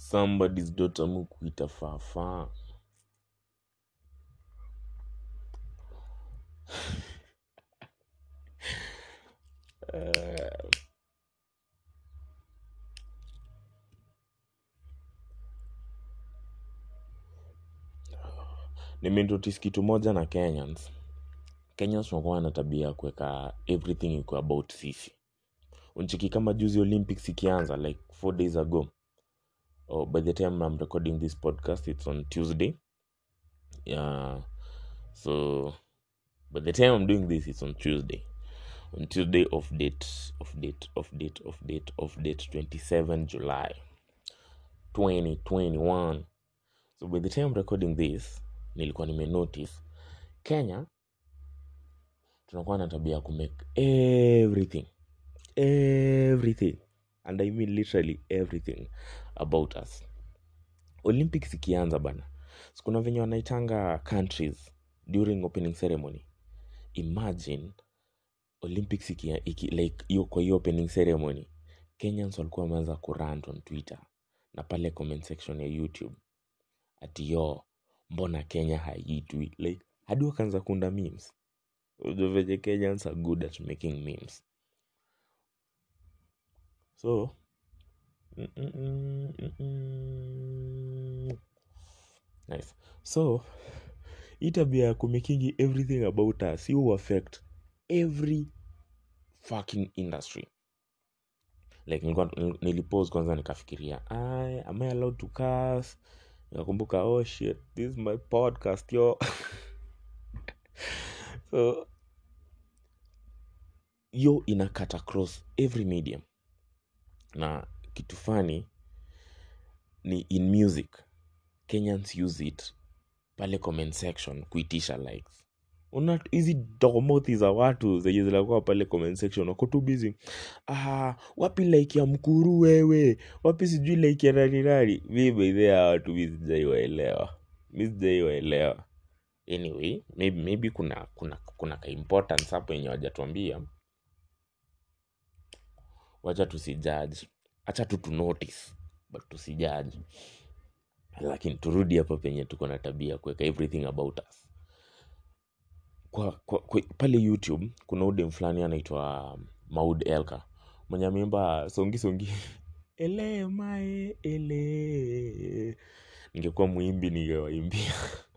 somebody's daughter mukuita fafa Eh, nimenotice kitu moja na kenyans kenyans wanakuwa na tabia ya kuweka everything iko about sisi unchiki kama juzi olympics ikianza like four days ago oh, by the time i'm recording this podcast it's on tuesday yeah so by the time i'm doing this it's on tuesday on tuesday of date of date of date of date of date 27 july 2021 so by the time I'm recording this nilikuwa nimenotice kenya tunakuwa na tabia ya kumake everything everything and i mean literally everything about us olympics ikianza bana sikuna venye wanaitanga countries during opening ceremony imagine olympics iki, iki, like hiyo kwa hiyo opening ceremony kenyans walikuwa wameanza kurant on twitter na pale comment section ya youtube ati yo mbona kenya haiitwi like hadi wakaanza kuunda memes Unajua venye kenyans are good at making memes so mm, mm, mm, mm, mm. nice so hii tabia ya kumakingi everything about us you affect every fucking industry like nilikuwa nilipose kwanza nikafikiria "Ai, am i allowed to cuss nikakumbuka oh shit this is my podcast yo so yo ina cut across every medium na kitu fani ni in music kenyans use it pale comment section kuitisha likes una hizi domothi za watu zenye zinakuwa pale comment section wako tu busy ah, wapi like ya mkuru wewe wapi sijui like ya nani nani mi baidhea watu mi sijaiwaelewa mi sijaiwaelewa anyway maybe, maybe kuna kuna kuna ka importance hapo yenye wajatuambia wacha tusijaji hacha tu tunotice but tusijaji lakini turudi hapa penye tuko na tabia ya kuweka everything about us kwa, kwa, kwa, pale youtube kuna udem fulani anaitwa maud elka mwenye ameimba songi songi ele mae ele ningekuwa mwimbi ningewaimbia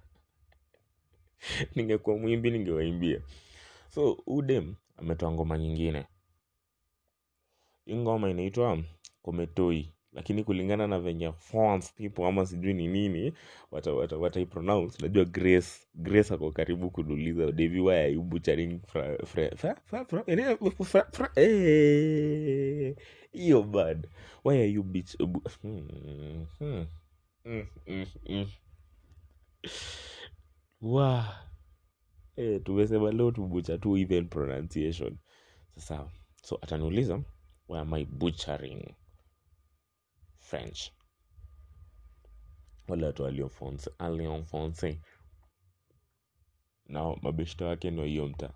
ningekuwa mwimbi ningewaimbia so udem ametoa ngoma nyingine hii ngoma inaitwa kometoi lakini kulingana na venye fans people ama sijui ni nini wata, wata, wataipronounce najua grace grace ako karibu kunuliza devi why are you butchering fra, fra, fra, fra, fra, ene- fra, fra, eh, hiyo bad why are you bitch bu, hmm, hmm, mm, mm, mm. wa eh, tumesema leo tubucha tu even pronunciation sasa so ataniuliza why am i butchering french wale watu waliofonse alionfonse na mabeshto wake ndo hiyo mta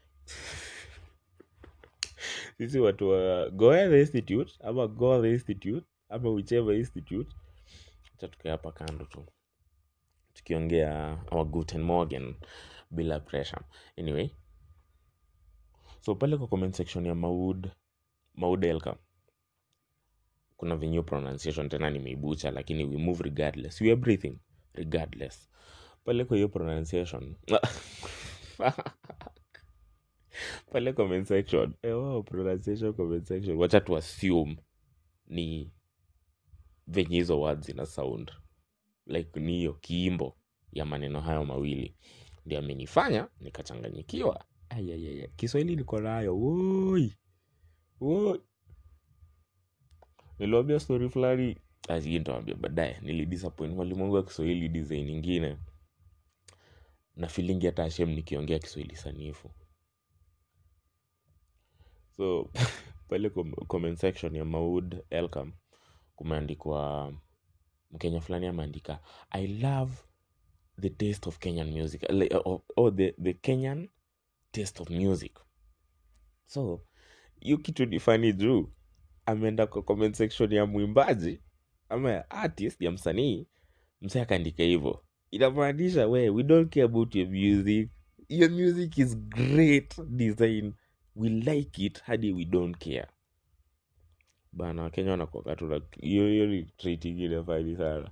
sisi watu wa goa the institute ama goa the institute ama whichever institute cha tukae hapa kando tu tukiongea our guten morgen bila pressure anyway so pale kwa comment section ya maud maud elka kuna venye hiyo pronunciation tena nimeibucha lakini we move regardless we everything regardless pale kwa hiyo pronunciation pale comment section eh, wow, pronunciation comment section wacha tu assume ni venye hizo words zina sound like ni hiyo kiimbo ya maneno hayo mawili ndio amenifanya nikachanganyikiwa ayayaya kiswahili niko nayo woi woi niliwambia story fulani hii nitawambia baadaye nilidisappoint mwalimu wangu wa kiswahili design ingine na filingi hata shem nikiongea kiswahili sanifu so pale com- comment section ya maud elcam kumeandikwa mkenya fulani ameandika i love the taste of kenyan music like, oh, oh, the, the kenyan taste of music so hiyo kitu ni fani juu ameenda kwa comment section ya mwimbaji ama ya artist ya msanii msee akaandika hivyo inamaanisha we we don't care about your music your music is great design we like it hadi we don't care bana wakenya wanakuwaga tu na hiyo hiyo ni trait ingine fani sana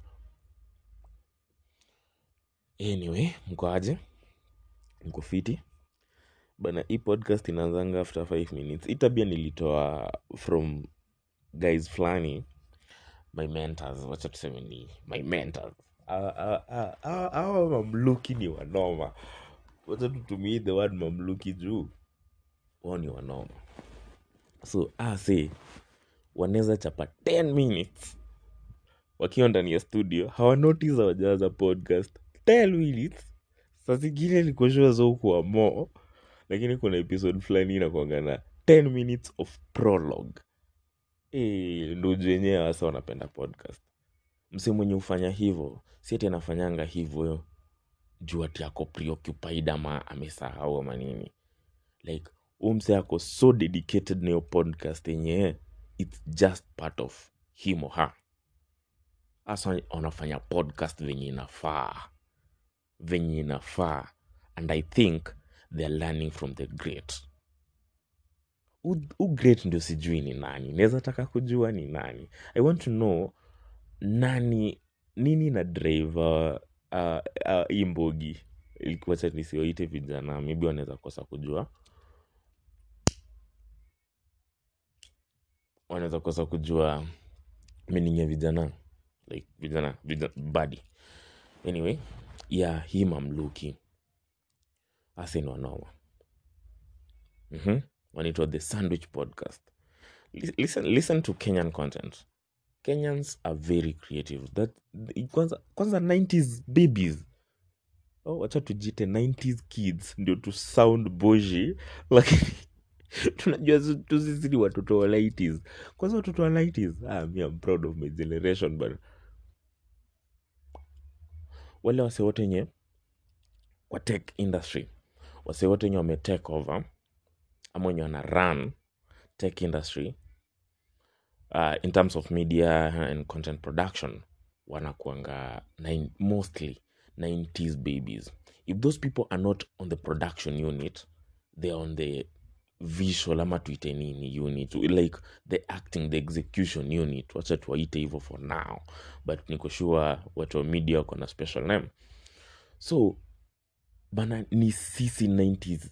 anyway mko aje mko fiti bana hii podcast inaanzanga after 5 minutes hii tabia nilitoa from guys fulani my mentors wacha tuseme ni my mentors Hawa- hawa- hawa- hawa hawa mamluki ni wanoma wacha tutumie the word mamluki juu wao ni wanoma so ah, say wanaweza chapa 10 minutes wakiwa ndani ya studio hawanotice hawajaanza podcast 10 minutes saa zingine nikoshua zokuwa mo lakini kuna episode fulani inakwanga na 10 minutes of prologue e, nduju wenyewe hasa wanapenda podcast mse mwenye hufanya hivyo si ati anafanyanga hivyo juu ati ako preoccupied ama amesahau ama nini like huu mse ako so dedicated na hiyo podcast yenye its just part of him or her hasa wanafanya podcast venye inafaa venye inafaa and i think they're learning from the great who who great ndio sijui ni nani naweza taka kujua ni nani i want to know nani nini na driver uh, uh, hii mbogi wacha nisioite vijana maybe wanaweza kosa kujua wanaweza kosa kujua meaning ya vijana like vijana, vijana badi anyway ya hii mamluki asin wanoma mm-hmm. wanaitwa the sandwich podcast Lis- listen, listen to kenyan content kenyans are very creative that kwanza, kwanza 90s babies oh, wacha tujite 90s kids ndio tu sound boji lakini tunajua zi- tu sisi ni watoto wa 90s kwanza watoto wa 90s ah, me I'm proud of my generation but wale wase wote wenye kwa tech industry wase wote wenye wame take over ama wenye wana run tech industry uh, in terms of media and content production wanakuanga nine, mostly 90s babies if those people are not on the production unit they are on the visual ama tuite nini unit like the acting the execution unit wacha tuwaite hivyo for now but niko sure watu wa media wako na special name so bana ni sisi 90s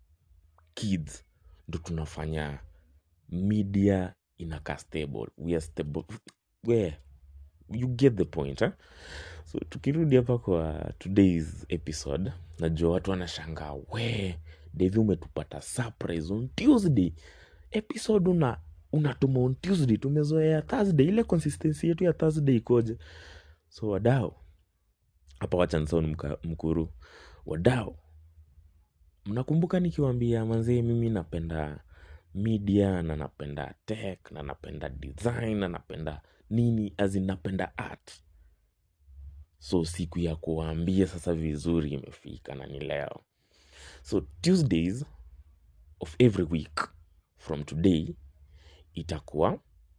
kids ndo tunafanya media inakaa stable we are stable where you get the point eh? so tukirudi hapa kwa today's episode najua watu wanashangaa we devi umetupata surprise on tuesday episode una unatuma on tuesday tumezoea thursday ile consistency yetu ya thursday ikoje so wadao hapa wachanson mkuru wadao mnakumbuka nikiwambia manzee mimi napenda media na napenda tech na napenda design na napenda nini azi napenda art so siku ya kuwaambia sasa vizuri imefika na ni leo so tuesdays of every week from today itakuwa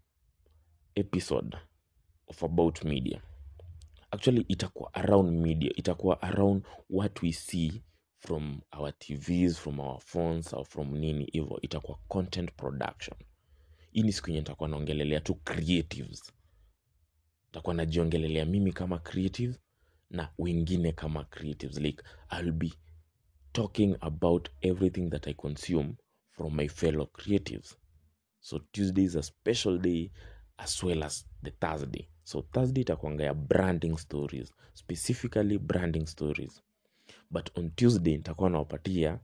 episode of about media actually itakuwa around media itakuwa around what we see from our tvs from our phones or from nini hivo itakuwa content production hii ni siku yenye nitakuwa naongelelea tu creatives nitakuwa najiongelelea mimi kama creative na wengine kama creatives like i'll be talking about everything that i consume from my fellow creatives so tuesday is a special day as well as the thursday so thursday itakuanga ya branding stories specifically branding stories but on tuesday nitakuwa nawapatia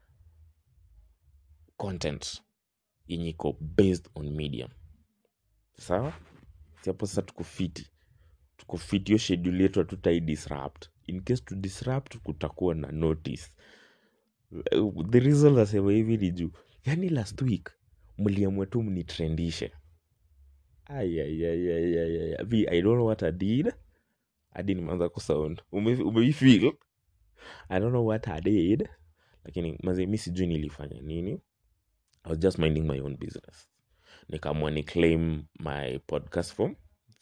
content yenye iko based on media sawa Si hapo sasa tuko fiti tuko fiti hiyo schedule yetu hatutai disrupt in case to disrupt kutakuwa na notice Uh, the reason nasema hivi ni juu yani last week mliamua tu mnitrendishe Ai, ai, ai, ai, ai, ai, ai. Vi, i don't know what i did hadi nimeanza kusound Ume- umeifeel i don't know what i did lakini maze mi sijui nilifanya nini i was just minding my own business nikaamua ni claim my podcast form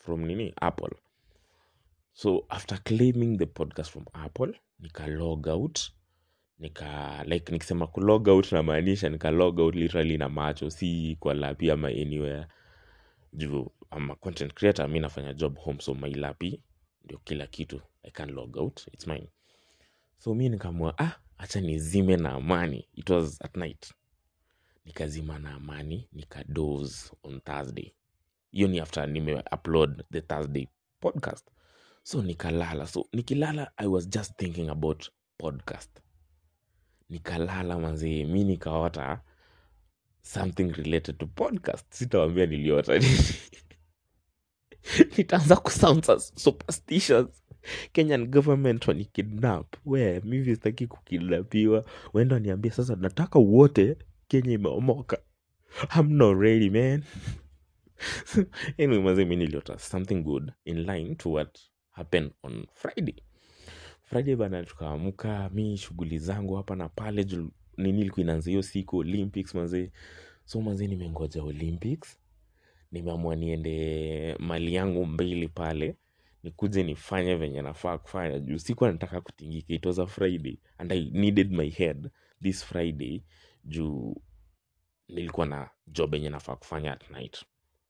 from nini apple so after claiming the podcast from apple nika log out nika like nikisema kulog out namaanisha nika log out literally na macho si kwa lapi ama anywhere juu ama content creator mi nafanya job home so my lapi ndio kila kitu i can log out its mine so mi nikamua ah acha nizime na amani it was at night nikazima na amani nikadose on thursday hiyo ni after nime upload the thursday podcast so nikalala so nikilala i was just thinking about podcast nikalala manzee mi nikaota something related to podcast sitawambia niliota nini nitaanza kusound sus- superstitious kenyan government wanikidnap we mivi sitaki kukidnapiwa wenda niambie sasa nataka wote kenya imeomoka I'm not ready man anyway maze mi niliota something good in line to what happened on friday friday bana tukaamka mi shughuli zangu hapa na pale juu nini ilikuwa inaanza hiyo siku olympics mazee so mazee nimengoja olympics nimeamua niende mali yangu mbili pale nikuje nifanye venye nafaa kufanya juu sikuwa nataka kutingika it was a friday and i needed my head this friday juu nilikuwa na job yenye nafaa kufanya at night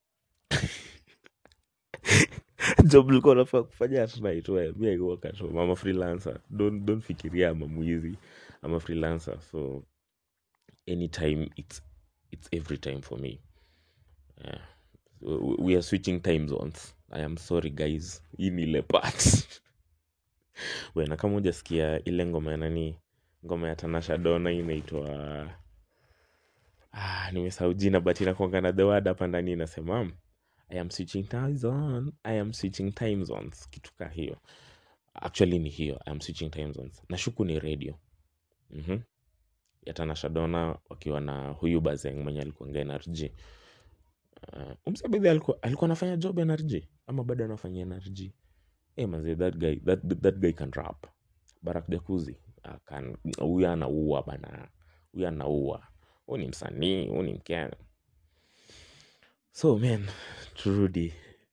job nilikuwa nafaa kufanya at night we mi I work at home I'm a freelancer don't, don't fikiria ama mwizi I'm a freelancer so anytime it's it's every time for me yeah. we we are switching time zones i am sorry guys hii ni ile part wena kama hujasikia ile ngoma ya nani ngoma ya tanasha dona inaitwa ah, nimesahau jina but inakuanga na the word hapa ndani inasema i am switching time zone i am switching time zones kitu ka hiyo actually ni hiyo i am switching time zones nashuku ni radio mm-hmm. ya tanasha dona wakiwa na huyu bazeng mwenye alikuanga nrg uh, umsabidhi alikuwa alikuwa anafanya job nrg ama bado anafanya nrg hey, manze that guy that, that guy can rap barak jakuzi can huyu anaua bana huyu anaua huu ni msanii huu ni mkenya so man turudi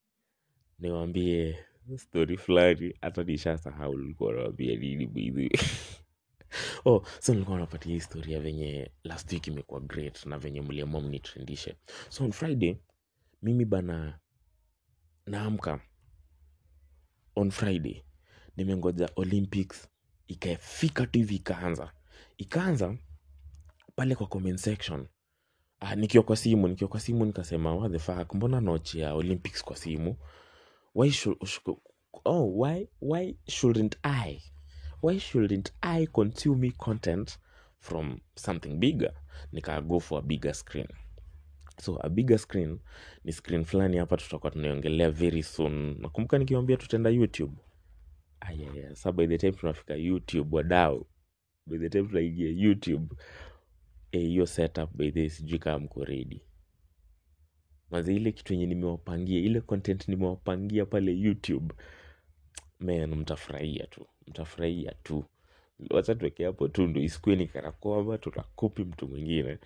niwambie story fulani hata nishasahau likuwa nawambia nini bwidhi oh so nilikuwa napatia historia venye last week imekuwa great na venye mliamua mnitrendishe so on friday mimi bana naamka on friday nimengoja olympics ikafika tu hivi ikaanza ikaanza pale kwa comment section ah, nikiwa kwa simu nikiwa kwa simu nikasema what the fuck mbona nochi ya olympics kwa simu why should, should, oh, why, why shouldn't i why shouldn't i consume content from something bigger nika go for a bigger screen so a bigger screen ni screen fulani hapa tutakuwa tunaiongelea very soon nakumbuka nikiwambia tutaenda youtube ayaya sa by the time tunafika youtube wadau by the time tunaingia youtube eh, hiyo setup by the sijui kama mko ready mazi ile kitu yenye nimewapangia ile content nimewapangia pale youtube man mtafurahia tu mtafurahia tu wacha tuweke hapo tu ndo isikue ni kana kwamba tutakopi mtu mwingine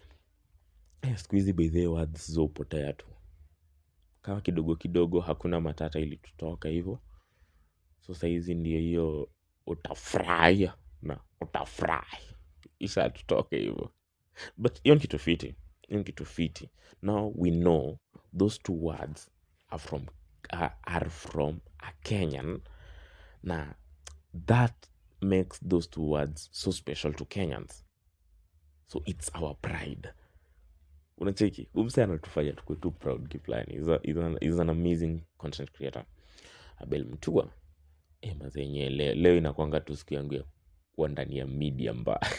eh, siku hizi by the way words zopotea tu kama kidogo kidogo hakuna matata ili tutoka hivyo so sahizi ndio hiyo utafurahia na utafurahi isha tutoke hivyo but hiyo ni kitu fiti hiyo ni kitu fiti now we know those two words are from, are, are from a kenyan na that makes those two words so special to kenyans so it's our pride unacheki umse anatufanya tukue tu proud kiplani is, a- is, an, is an amazing content creator abel mtua e, mazenye leo, leo inakwanga tu siku yangu ya kuwa ndani ya media mbaya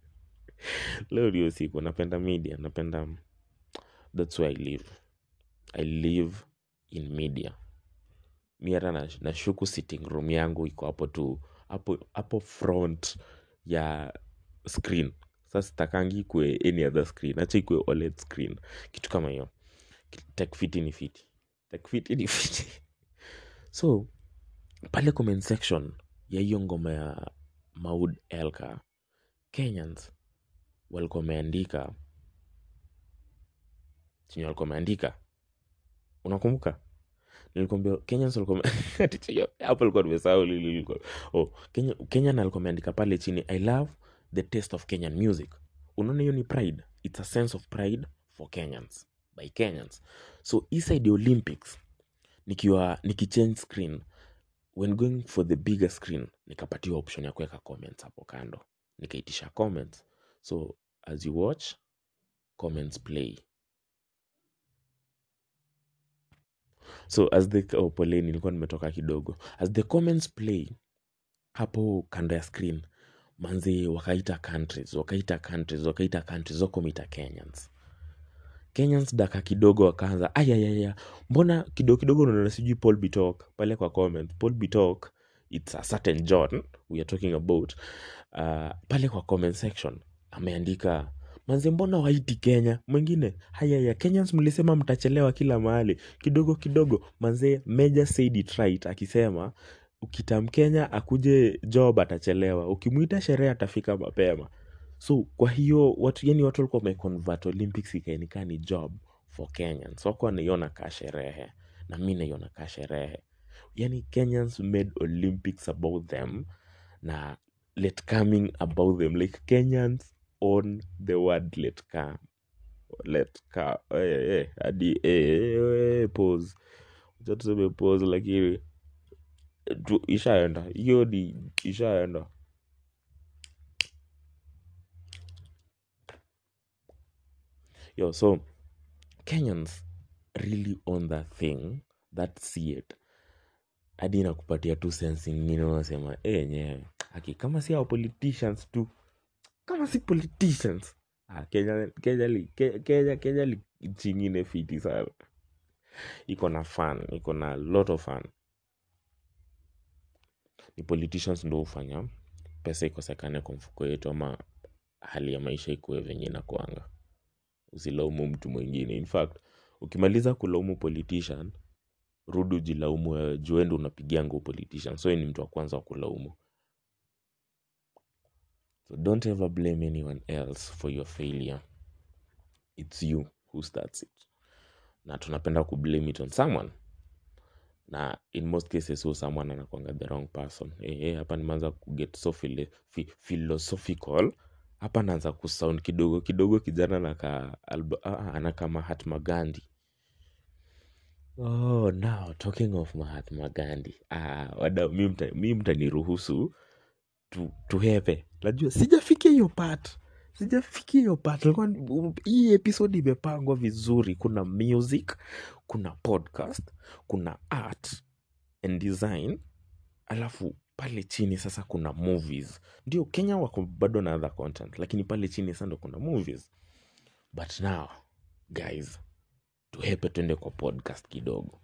leo ndio siku napenda media napenda thats where i live i live in media mi hata na- nashuku sitting room yangu iko hapo tu hapo hapo front ya screen sasa sitakangi ikue any other screen acha ikue oled screen kitu kama hiyo tekfiti ni fiti tekfiti ni fiti so pale comment section ya hiyo ngoma ya maud elka kenyans walikuwa wameandika chenye walikuwa wameandika unakumbuka nilikwambia kenyans walikuwa hapo alikuwa nimesahau lili lilikuwa oh, Kenya, kenyan alikuwa ameandika pale chini i love the taste of kenyan music unaona hiyo ni pride it's a sense of pride for kenyans by kenyans so inside the olympics nikiwa nikichange screen when going for the bigger screen nikapatiwa option ya kuweka comments hapo kando nikaitisha comments so as you watch comments play so as the oh, poleni nilikuwa nimetoka kidogo as the comments play hapo kando ya screen manzi wakaita countries wakaita countries wakaita countries wakomita kenyans kenyans daka kidogo wakaanza ayayaya mbona kidogo kidogo unaona sijui paul bitok pale kwa comment paul bitok its a certain john we are talking about uh, pale kwa comment section ameandika manze mbona waiti kenya mwingine hayaya kenyans mlisema mtachelewa kila mahali kidogo kidogo manze meja said it right akisema ukitamkenya akuje job atachelewa ukimwita sherehe atafika mapema so kwa hiyo watu yani watu walikuwa wameconvert olympics ikaenikaa ni job for kenyans wako wanaiona kaa sherehe na mi naiona kaa sherehe yani kenyans made olympics about them na let coming about them like kenyans on the word let come let come eh, eh, hadi eh, eh, eh, pause Acha tuseme pause lakini tu, ishaenda hiyo ni ishaenda yo so kenyans really own that thing that see it hadi inakupatia tu sense ingine unasema "Eh, yenyewe aki kama si hao politicians tu kama si politicians ah, kenya kenya li- Ke- kenya kenya li nchi ingine fiti sana iko na fun iko na lot of fun ni politicians ndo hufanya pesa ikosekane kwa mfuko yetu ama hali ya maisha ikuwe venye inakuanga usilaumu mtu mwingine in fact ukimaliza kulaumu politician rudi ujilaumu wewe juu wewe ndo unapigianga huyo politician so yeye ni mtu wa kwanza wa kulaumu so don't ever blame anyone else for your failure it's you who starts it na tunapenda kublame it on someone na in most cases huo someone anakwanga the wrong person hey, hey, hapa nimeanza kuget so philo- phi- philosophical hapa naanza kusound kidogo kidogo kijana naka alba, ah, anakaa mahatma gandhi oh now talking of mahatma gandhi ah, wada mi mta- mi mtaniruhusu tu, tuhepe najua sijafikia hiyo part sijafikia hiyo part Nilikuwa ni- hii episode imepangwa vizuri kuna music kuna podcast kuna art and design alafu pale chini sasa kuna movies ndio kenya wako bado na other content lakini pale chini sasa ndo kuna movies but now guys tuhepe twende kwa podcast kidogo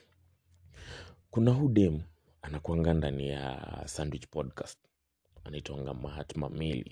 kuna hudem anakuanga ndani ya sandwich podcast anaitwanga mahatma mili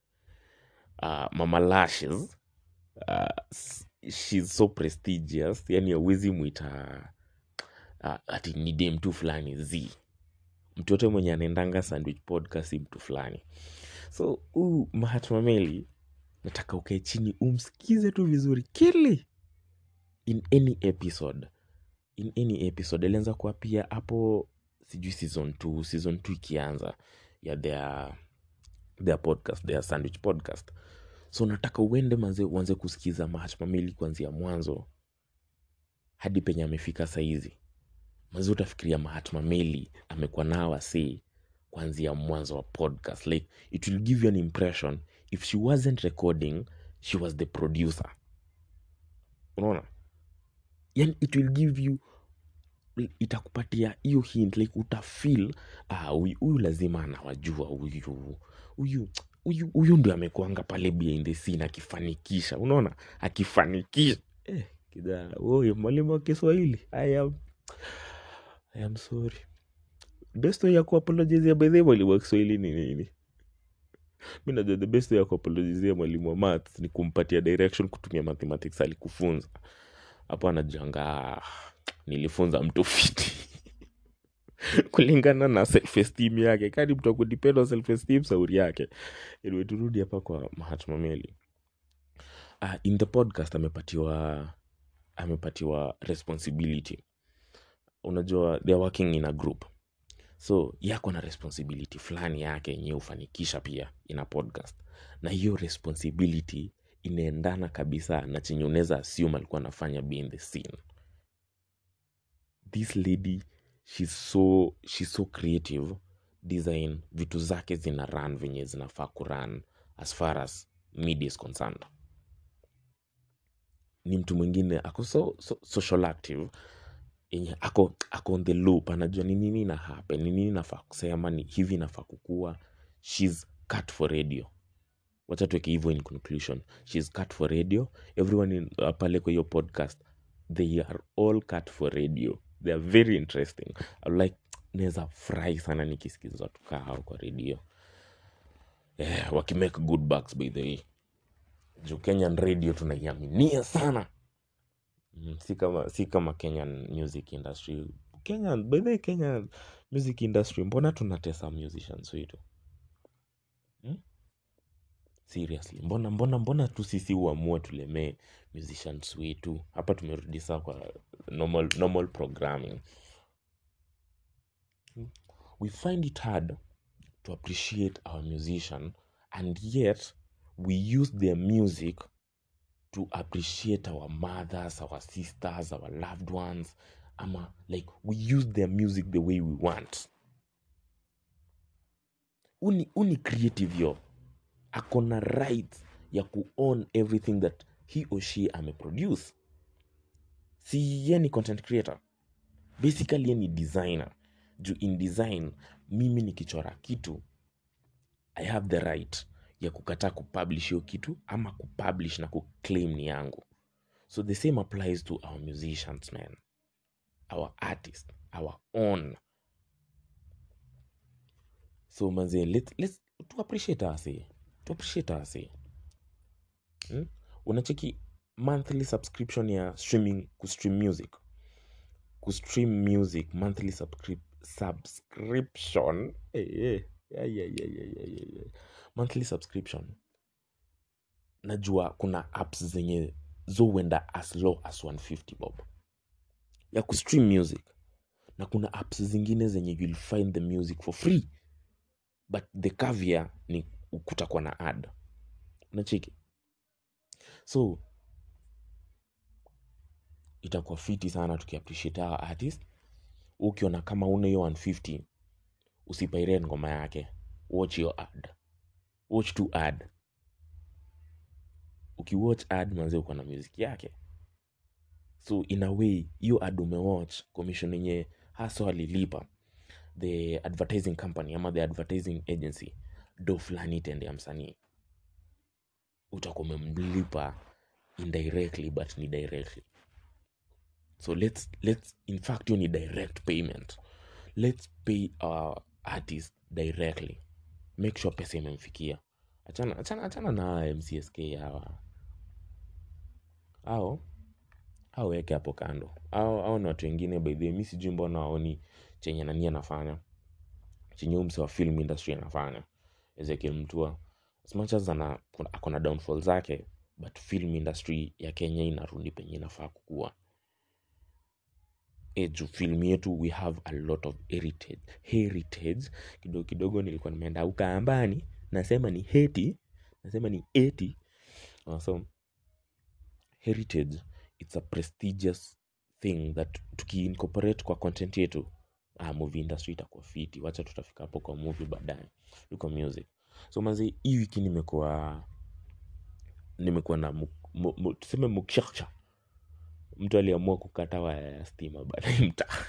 uh, mama lashes uh, s- she's so prestigious yani awezi mwita uh, ati ni dem tu fulani z mtu yote mwenye anaendanga sandwich podcast si mtu fulani so huu mahatma meli nataka ukae chini umsikize tu vizuri kili in any episode in any episode alianza kuwa pia hapo sijui season 2 season 2 ikianza ya their their podcast their sandwich podcast so nataka uende manze uanze kusikiza mahatma meli kuanzia mwanzo hadi penye amefika saizi mazi utafikiria mahatma meli amekuwa nao wasi kuanzia mwanzo wa podcast like it will give you an impression if she wasn't recording she was the producer unaona yani it will give you itakupatia hiyo hint like utafil ah, huyu huyu lazima anawajua huyu huyu huyu huyu ndio amekuanga pale behind the scene akifanikisha unaona akifanikisha eh, kijana oye mwalimu wa kiswahili I am, I am sorry best way ya kuapologizia bedhe mwalimu wa kiswahili ni nini mi najua the best way ya kuapologizia mwalimu wa maths ni kumpatia direction kutumia mathematics alikufunza hapo anajanga "Ah, nilifunza mtu fiti kulingana na self esteem yake kani mtu akudepend on self esteem sauri yake anyway turudi hapa kwa mahatma meli uh, in the podcast amepatiwa amepatiwa responsibility unajua they're working in a group so yako na responsibility fulani yake yenye hufanikisha pia ina podcast na hiyo responsibility inaendana kabisa na chenye unaweza assume alikuwa anafanya behind the scene this lady she's so, she's so creative design vitu zake zina run venye zinafaa kuran as far as media is concerned ni mtu mwingine ako so, so, social active yenye ako, ako on the loop anajua ni nini na happen ni nini nafaa kusema ni hivi nafaa kukua shes cut for radio wacha tuweke hivyo in conclusion shes cut for radio everyone in, uh, pale kwa hiyo podcast they are all cut for radio they are very interesting I like naweza furahi sana nikisikiza watu kaa hao kwa radio eh, wakimake good bucks by the way juu kenyan radio tunaiaminia sana Mm, si kama si kama kenyan music industry kenyan by the way, kenyan music industry mbona tunatesa musicians wetu hmm? seriously mbona mbona mbona tu sisi uamue tulemee musicians wetu hapa tumerudi saa kwa normal, normal programming we find it hard to appreciate our musician and yet we use their music to appreciate our mothers our sisters our loved ones ama like we use their music the way we want uni, uni creative yo akona right ya kuown everything that he or she ameproduce si ye ni content creator basically ye ni designer juu in design mimi nikichora kitu i have the right ya kukataa kupublish hiyo kitu ama kupublish na kuclaim ni yangu so the same applies to our musicians man our artist our own so manze let's, let's to appreciate us to appreciate us hmm? unacheki monthly subscription ya streaming kustream music kustream music monthly subscrip subscription hey, hey. Yeah, yeah, yeah, yeah, yeah, yeah, yeah. monthly subscription najua kuna apps zenye zowenda as low as 150 bob ya kustream music na kuna apps zingine zenye you'll find the music for free but the caviar ni kutakuwa na ad unacheki so itakuwa fiti sana tukiappreciate our artist ukiona kama una hiyo 150 usipaire ngoma yake watch your ad watch to ad ukiwatch ad manze uko na music yake so in a way hiyo ad umewatch commission yenye haso alilipa the advertising company ama the advertising agency do fulani itendea msanii utakuwa umemlipa indirectly but ni directly so let's, let's in fact hiyo ni direct payment let's pay our artist directly make sure pesa imemfikia achana, achana, achana na mcsk hawa au au weke hapo kando au, au ni watu wengine by the way mi sijui mbona waoni chenye nani anafanya chenye huyu mse wa film industry anafanya ezekiel mtua as much as ana kuna- ako na downfall zake but film industry ya kenya inarudi penye inafaa kukua e juu film yetu we have a lot of heritage heritage kidogo kidogo nilikuwa nimeenda ukaambani nasema ni heti nasema ni eti Uh, so heritage it's a prestigious thing that tukiincorporate kwa content yetu ah, movie industry itakuwa fiti wacha tutafika hapo kwa movie baadaye yuko music so mazi hii wiki nimekuwa nimekuwa na mu, mu, mu, tuseme mukshaksha mtu aliamua kukata waya ya stima baadaye mtaa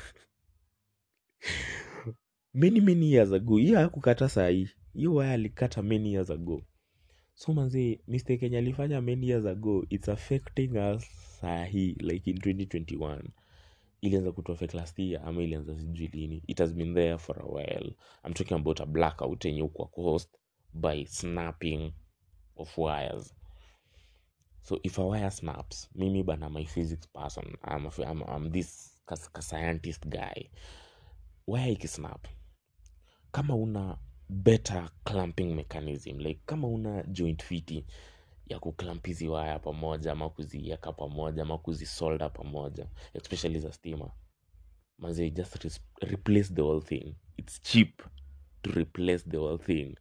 many many years ago hiyo hakukata sahii hiyo waya alikata many years ago so manzi mistake yenye alifanya many years ago its affecting us sahii like in 2021 ilianza kutuaffect last year ama ilianza sijui lini it has been there for a while i'm talking about a blackout yenye ukwa caused by snapping of wires so if a wire snaps mimi bana my physics person i'm, a, I'm, I'm this kas, ka scientist guy wire ikisnap kama una better clamping mechanism like kama una joint fiti ya kuclamp hizi waya pamoja ama kuziweka pamoja ama kuzisolda pamoja especially za stima manze just res- replace the whole thing its cheap to replace the whole thing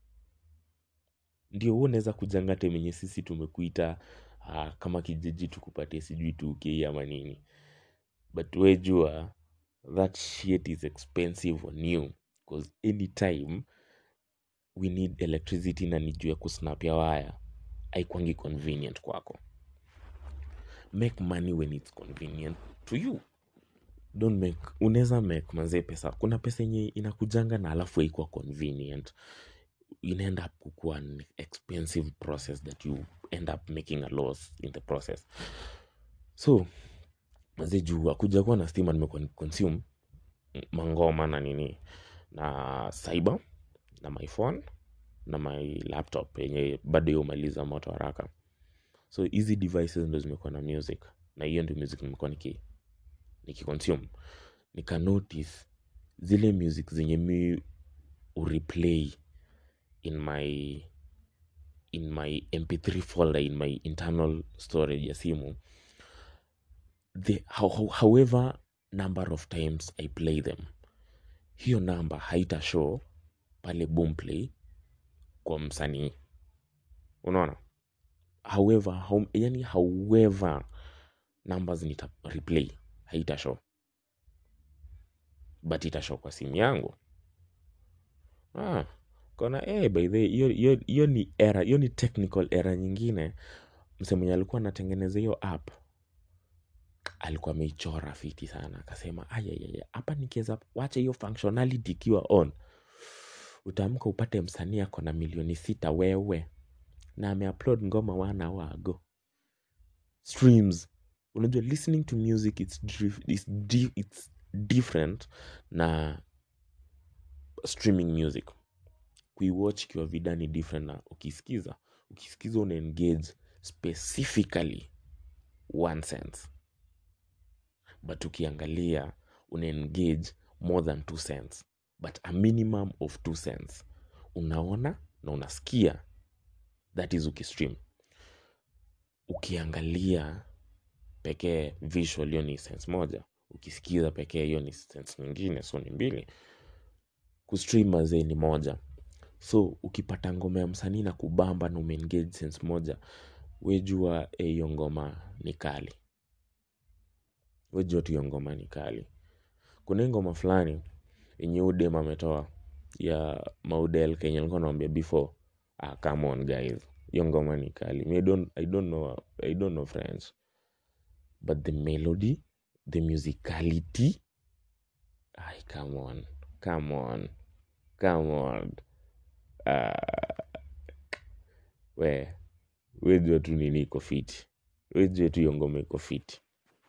ndio huo unaweza kujanga temenye sisi tumekuita uh, kama kijiji tukupatie sijui 2k ama nini but we jua that shit is expensive on you because anytime we need electricity na nijue kusnap ya waya aikwangi convenient kwako make money when it's convenient to you don't make unaweza make manzee pesa kuna pesa yenye inakujanga na alafu haikuwa convenient inaenda up kukuwa an expensive process that you end up making a loss in the process so manzee juu akuja kuwa na stima nimekuwa consume mangoma na nini na cyber na my phone na my laptop yenye bado yomaliza moto haraka so hizi devices ndo zimekuwa na music na hiyo ndio music nimekuwa niki nikiconsume nika notice zile music zenye mi ureplay in my in my mp3 folder in my internal storage ya simu the, how, how, however number of times i play them hiyo namba haita show pale boomplay kwa msanii unaona however how, yani however numbers nita replay haita show but itashow kwa simu yangu ah, kona eh, by the way, hiyo hiyo hiyo ni era hiyo ni technical era nyingine mse mwenye alikuwa anatengeneza hiyo app alikuwa ameichora fiti sana akasema ayayaya hapa nikiweza wacha hiyo functionality ikiwa on utaamka upate msanii ako na milioni sita wewe na ameupload ngoma one hour ago streams unajua listening to music it's, dif- it's, di- it's different na streaming music kuiwatch ikiwa vida ni different na ukisikiza ukisikiza una engage specifically one sense but ukiangalia una engage more than two cents but a minimum of two cents unaona na unasikia that is ukistream ukiangalia pekee visual hiyo ni sense moja ukisikiza pekee hiyo ni sense nyingine so ni mbili kustream mazee ni moja so ukipata ngoma ya msanii na kubamba na umeengage sense moja wejua hiyo e, ngoma ni kali wejua tu hiyo ngoma ni kali kuna hii ngoma fulani yenye udem ametoa ya maudel kenya alikuwa naambia before ah, come on guys hiyo ngoma ni kali Me, I, don't, i don't know i don't know french but the melody the musicality ay come on come on come on uh, we wejua tu nini iko fiti wejua tu hiyo ngoma iko fiti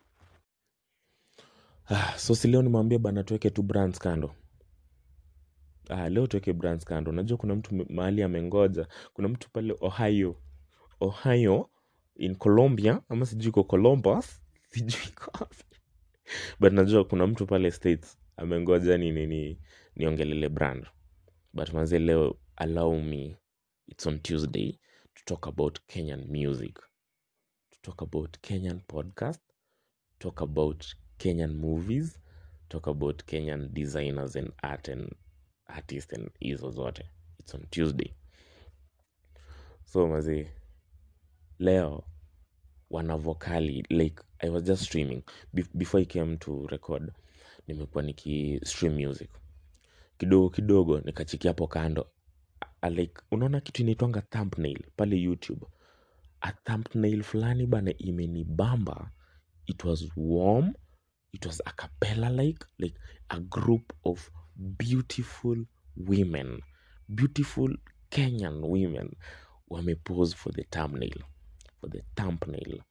ah, so si leo nimwambia bana tuweke tu brands kando ah, leo tuweke brands kando unajua kuna mtu m- mahali amengoja kuna mtu pale ohio ohio in colombia ama sijui iko columbus sijui iko wapi but najua kuna mtu pale states amengoja ni nini niongelele brand but manze leo allow me it's on tuesday to talk about kenyan music to talk about kenyan podcast talk about kenyan movies talk about kenyan designers and art and artists and hizo zote it's on tuesday so mazi leo wana vokali like i was just streaming Be- before i came to record nimekuwa niki stream music kidogo kidogo nikachikia hapo kando A- like unaona kitu inaitwanga thumbnail pale youtube a thumbnail fulani bana imenibamba it was warm it was a cappella like like a group of beautiful women beautiful kenyan women wamepose for the thumbnail for the thumbnail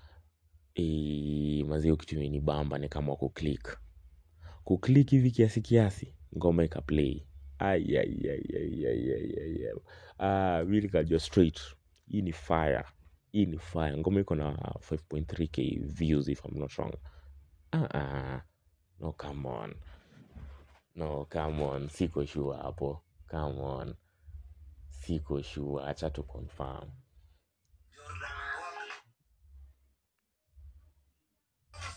e, mazio kitu imenibamba ni kama kuclick kuclick hivi kiasi kiasi ngoma ikaplay Ai, ai, ai, ai, ai, ai, ai, ai. Ah, mi nikajua straight hii ni fire hii ni fire ngoma iko na 5.3k views if I'm not wrong ah, ah. no come on no come on siko sure hapo come on siko sure acha tu confirm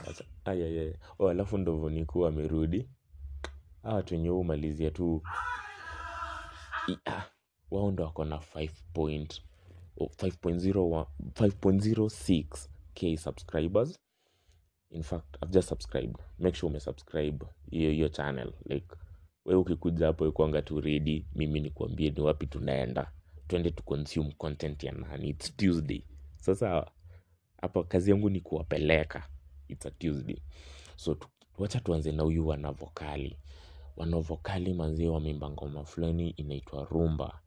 acha ayayaya oh, alafu ndovoniku amerudi hawa watu wenye humalizia tu i- ah, wao ndo wako na 5 point- oh, 5.01 5.06 k subscribers in fact i've just subscribed make sure umesubscribe hiyo hiyo channel like we ukikuja hapo ikwanga tu ready mimi nikuambie ni wapi tunaenda twende tu consume content ya nani its tuesday sasa hapa kazi yangu ni kuwapeleka its a tuesday so tu- wacha tuanze na huyu wanavokali wanavokali manzie wameimba ngoma fulani inaitwa rumba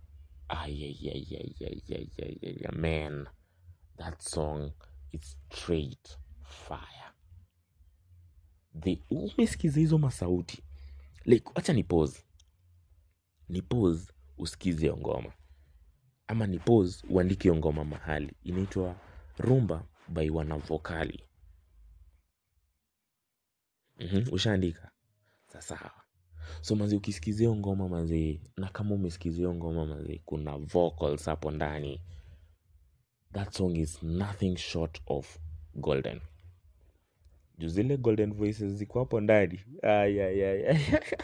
ayayayayayayaya man that song is straight fire the umesikiza hizo masauti like wacha ni pause ni pause usikize hiyo ngoma ama ni pause uandike hiyo ngoma mahali inaitwa rumba by wanavokali mm-hmm. ushaandika sasawa so mazi ukisikizia hiyo ngoma mazee na kama umesikizia hiyo ngoma mazee kuna vocals hapo ndani that song is nothing short of golden juu zile golden voices ziko hapo ndani Ay, ay, ay, ay.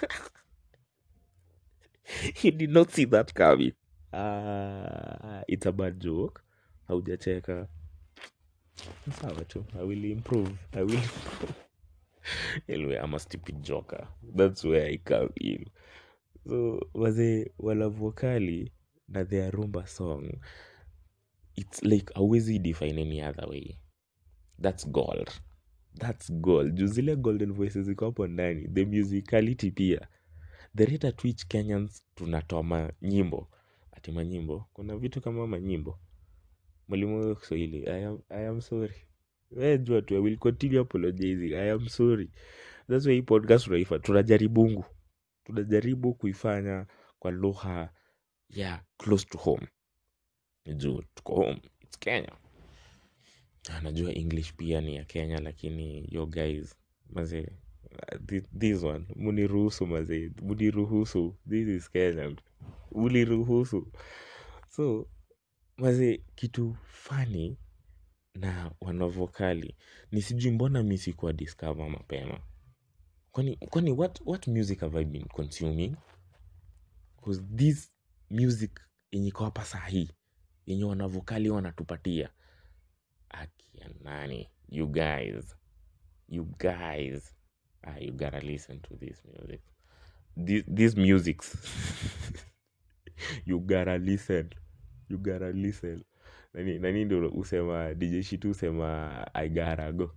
you did not see that coming ah, it's a bad joke haujacheka sawa tu i will improve i will improve anyway i'm a stupid joker that's where i come in so wazee walavokali na their rumba song it's like awezi define any other way that's gold that's gold juu zile golden voices ziko hapo ndani the musicality pia the rate at which kenyans tunatoa manyimbo ati manyimbo kuna vitu kama manyimbo mwalimu wa kiswahili I am, I am sorry we jua tu i will continue apologizing i am sorry that's why hii podcast tunaifa tunajaribungu tunajaribu kuifanya kwa lugha ya close to home juu tuko home its kenya Ah, najua english pia ni ya kenya lakini yo guys maze this one muniruhusu maze muniruhusu this is kenya muniruhusu so maze kitu fani na wanavokali ni sijui mbona mi sikuwa discover mapema kwani kwani what, what music have i been consuming bcause this music yenye iko hapa sahii yenye wanavokali wanatupatia akia nani you guys you guys ah, you gotta listen to this music this, this musics you gotta listen you gotta listen nani, nani ndo usema dj shitu usema i gotta go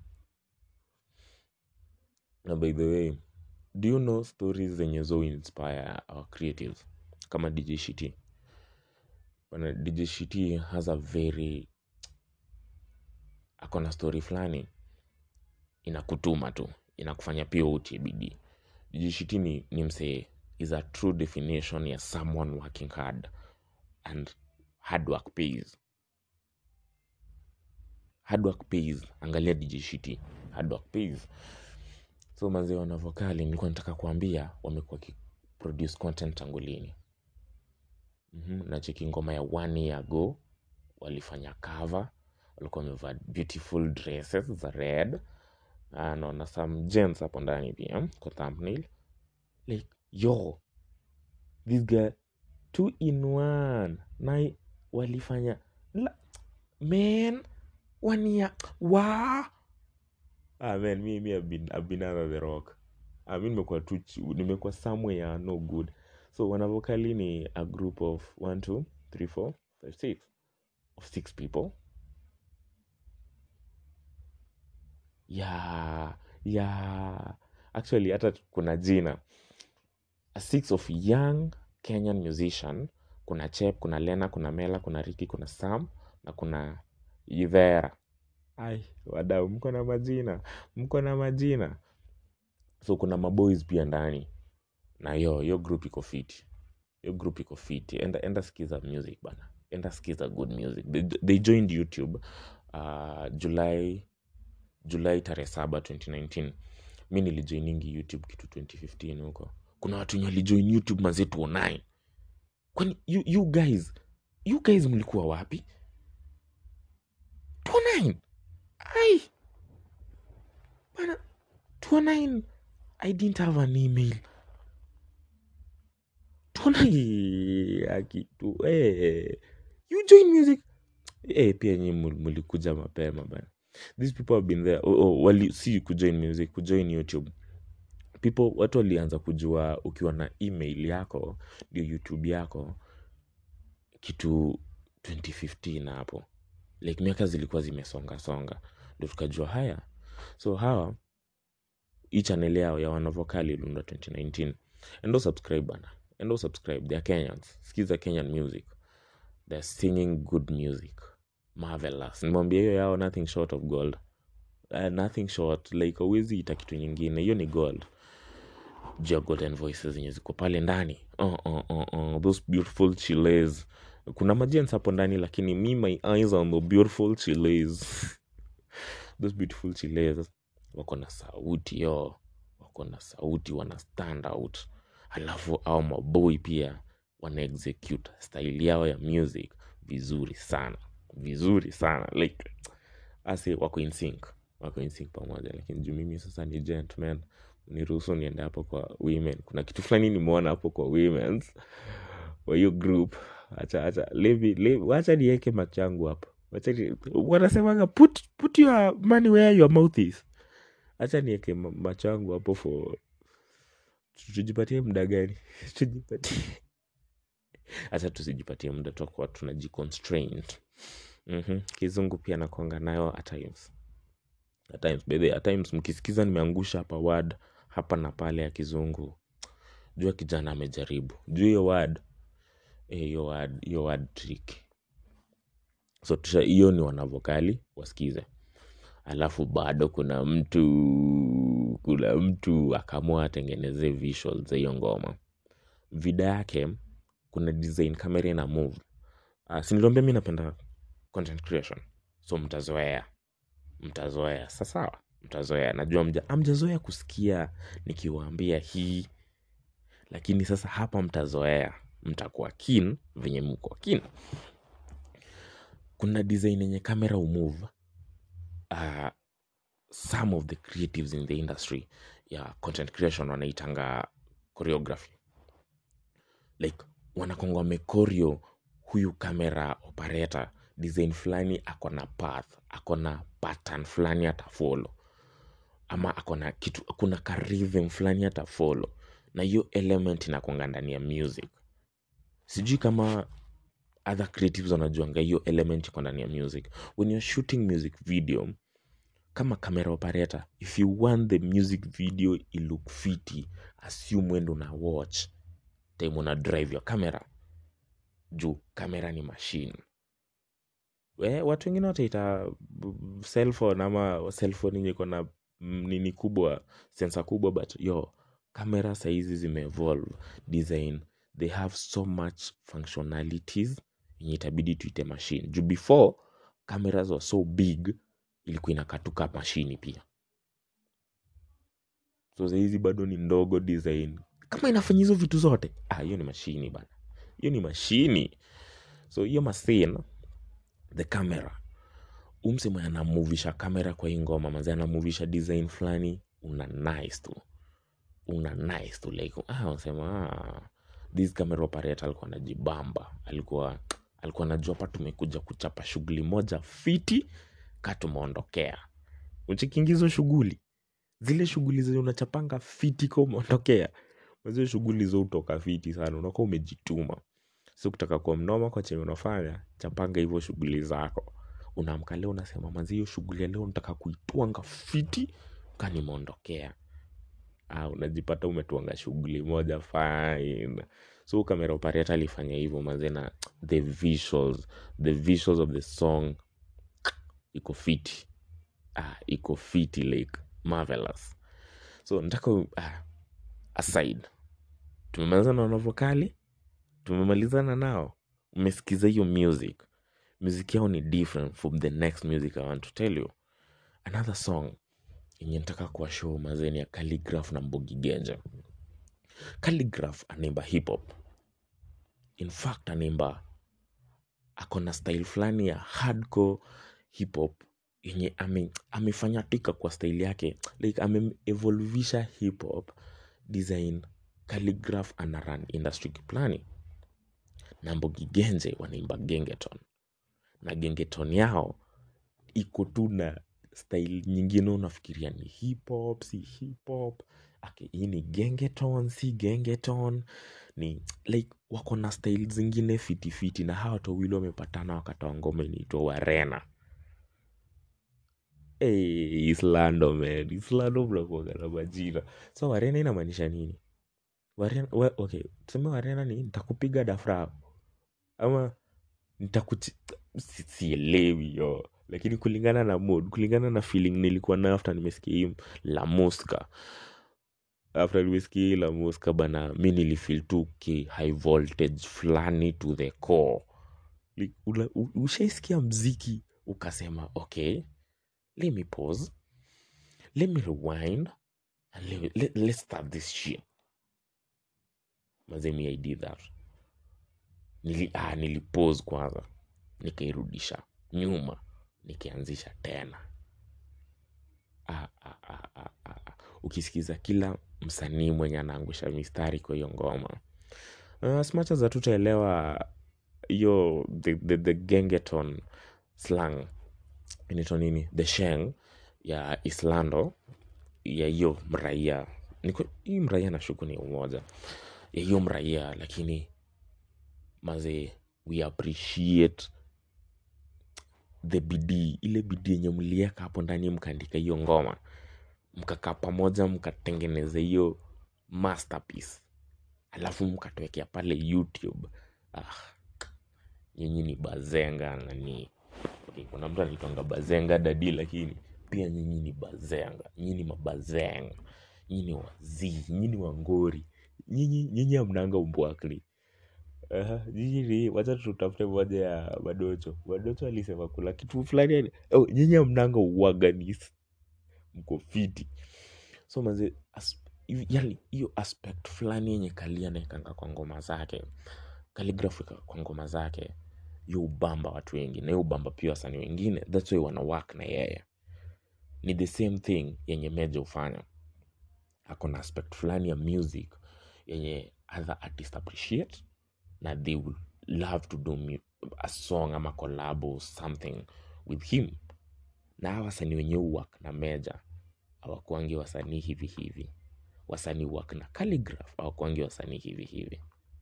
na by the way do you know stories zenye zo inspire our creatives kama dj shiti bana dj shiti has a very akona story fulani inakutuma tu inakufanya pia utie bidii dj shiti ni, ni msee is a true definition ya someone working hard and hard work pays hard work pays angalia dj shiti hard work pays so mazee wanavokali nilikuwa nataka kuambia wamekuwa produce content tangu lini mm-hmm. nacheki ngoma ya one year ago walifanya cover walikuwa wamevaa beautiful dresses za red Ah, naona some gems hapo ndani pia kwa thumbnail like yo this guy two in one na walifanya la, man one year wa ah, man mi mi I've been, I've been under the rock ah, mi nimekuwa tu chi- nimekuwa somewhere no good so wanavokali ni a group of one two three four five six of six people yeah yeah actually hata kuna jina a six of young kenyan musician kuna chep kuna lena kuna mela kuna riki kuna sam na kuna ivera ai wadau mko na majina mko na majina so kuna maboys pia ndani na yo yo group iko fit yo group iko fit enda, enda skiza music bana enda skiza good music they, they joined youtube uh, july julai tarehe saba 2019 mi nilijoiningi youtube kitu 2015 huko kuna watu wenye walijoin youtube mazetu online kwani you, you guys you guys mlikuwa wapi 29 ai bana 209 i didn't have an email tuona akitu eh, you join music eh, pia nyi mul- mulikuja mapema bana these people have been there oh, oh, wali si kujoin music kujoin youtube people watu walianza kujua ukiwa na email yako ndio youtube yako kitu 2015 hapo like miaka zilikuwa zimesonga songa ndo tukajua haya so hawa hii channel yao ya wanavokali iliundwa 2019 endo subscribe bana endo subscribe they're kenyans skiza kenyan music they're singing good music marvelous nimwambia hiyo yao nothing short of gold uh, nothing short like awezi ita kitu nyingine hiyo ni gold juu ya golden voices zenye ziko pale ndani uh, uh, uh, uh, those beautiful chiles kuna majens hapo ndani lakini me my eyes on the beautiful chiles those beautiful chiles wako na sauti yo wako na sauti wana stand out halafu au maboi pia wana execute style yao ya music vizuri sana vizuri sana like ase wako in sync wako in sync pamoja lakini juu mimi sasa ni gentleman niruhusu niende hapo kwa women kuna kitu fulani nimeona hapo kwa womens wa hiyo group acha acha levi levi wacha niweke machangu hapo wacha ni, wanasemaga put put your money where your mouth is acha niweke ma- machangu hapo for tujipatie muda gani tujipatie acha tusijipatie muda tutakuwa tunajiconstrain mm-hmm. kizungu pia nakwanga nayo at times at times by the way, at times mkisikiza nimeangusha hapa word hapa na pale ya kizungu jua kijana amejaribu juu hiyo word eh, hiyo word hiyo word trick so tusha hiyo ni wanavokali wasikize alafu bado kuna mtu kuna mtu akaamua atengeneze visual za hiyo ngoma vida yake kuna design kamera ina move uh, siniliambia mi napenda content creation so mtazoea mtazoea sasawa mtazoea najua mja amjazoea kusikia nikiwaambia hii lakini sasa hapa mtazoea mtakuwa keen venye mko keen kuna design yenye kamera umove uh, some of the creatives in the industry ya content creation wanaitanga choreography like wanakonga wamekorio huyu kamera operator design fulani ako na path ako na pattern fulani atafolo ama ako na kitu kuna ka rhythm fulani atafolo na hiyo element inakonga ndani ya music sijui kama other creatives wanajuanga hiyo element iko ndani ya music when you're shooting music video kama camera operator if you want the music video ilook fiti assume wendo na watch time una drive your camera juu kamera ni machine we, watu wengine wataita b- cellphone ama cellphone yenye iko na mm, nini kubwa sensa kubwa but yo kamera sahizi zimeevolve design they have so much functionalities yenye itabidi tuite machine juu before cameras were so big ilikuwa inakatuka mashini pia so sahizi bado ni ndogo design kama inafanya hizo vitu zote ah, hiyo ni mashini bana hiyo ni mashini so hiyo machine the camera umse mwenye anamuvisha kamera kwa hii ngoma mazi anamuvisha design fulani una nice tu una nice tu like ah, unasema ah, this camera operator alikuwa anajibamba alikuwa alikuwa anajua hapa tumekuja kuchapa shughuli moja fiti ka tumeondokea uchikiingizo shughuli zile shughuli zenye unachapanga fiti ka umeondokea mazio shughuli zo utoka fiti sana unakuwa umejituma si kutaka kuwa mnoma kwa chenye unafanya chapanga hivyo shughuli zako unaamka leo unasema manzi hiyo shughuli ya leo nataka kuitwanga fiti ka nimeondokea ah, unajipata umetwanga shughuli moja fine so kamera operator alifanya hivyo mazena the visuals the visuals of the song iko fiti ah, iko fiti like marvelous so nataka ah, aside tumemalizana na wanavokali tumemalizana nao umesikiza hiyo music music yao ni different from the next music i want to tell you another song yenye nataka kuwa show mazeni ya calligraph na mbogi genja calligraph anaimba hip hop in fact anaimba akona style fulani ya hardcore hip hop yenye ame, amefanya tika kwa style yake like ameevolvisha hip hop design calligraph ana run industry kiplani na Mbogi Genje wanaimba gengeton na gengeton yao iko tu na style nyingine unafikiria ni hip hop si hip hop okay, hii ni gengeton si gengeton ni like wako na style zingine fitifiti na hawa watu wawili wamepatana wakatoa ngoma inaitwa warena hey, islando man islando mnakuaga na majina so warena inamaanisha nini warena, we, okay tuseme warena ni nitakupiga dafrao ama nitakuchi si- sielewi yo lakini kulingana na mood kulingana na feeling nilikuwa nayo after nimesikia hii la muska after nimesikia hii la muska bana mi nilifeel tu ki high voltage fulani to the core Like, ula- u- ushaisikia mziki ukasema okay let me pause let me rewind and let, let, let's start this shit mazemi i did that Nili, ah, nilipose kwanza nikairudisha nyuma nikianzisha tena ah, ah, ah, ah, ah. ah. ukisikiza kila msanii mwenye anaangusha mistari kwa hiyo ngoma uh, as much as hatutaelewa hiyo the, the, the gengeton slang inaitwa nini the sheng ya islando ya hiyo mraia Niko- hii mraia nashuku ni umoja ya hiyo mraia lakini maze we appreciate the bidii ile bidii yenye mlieka hapo ndani mkaandika hiyo ngoma mkakaa pamoja mkatengeneza hiyo masterpiece alafu mkatuwekea pale youtube ah, nyinyi ni bazenga nani okay, kuna mtu anaitwanga bazenga dadi lakini pia nyinyi ni bazenga nyinyi ni mabazenga nyinyi ni wazii nyinyi ni wangori nyinyi nyinyi amnanga umbwakli Aha, nyinyi ni wacha tutafute moja ya madocho madocho alisema kula kitu fulani yani- oh, nyinyi amnanga uwaganis mko fiti so maze as, hivi- yani hiyo aspect fulani yenye kalia naekanga kwa ngoma zake calligraphy ka- kwa ngoma zake hiyo ubamba watu wengi na hiyo ubamba pia wasanii wengine thats why wana work na yeye ni the same thing yenye meja hufanya ako na aspect fulani ya music yenye other artist appreciate na they will love to do mu- a song ama collab or something with him na hawa wasanii wenyewe work na meja awakwangi wasanii hivi hivi wasanii work na calligraph awakwangi wasanii hivi hivi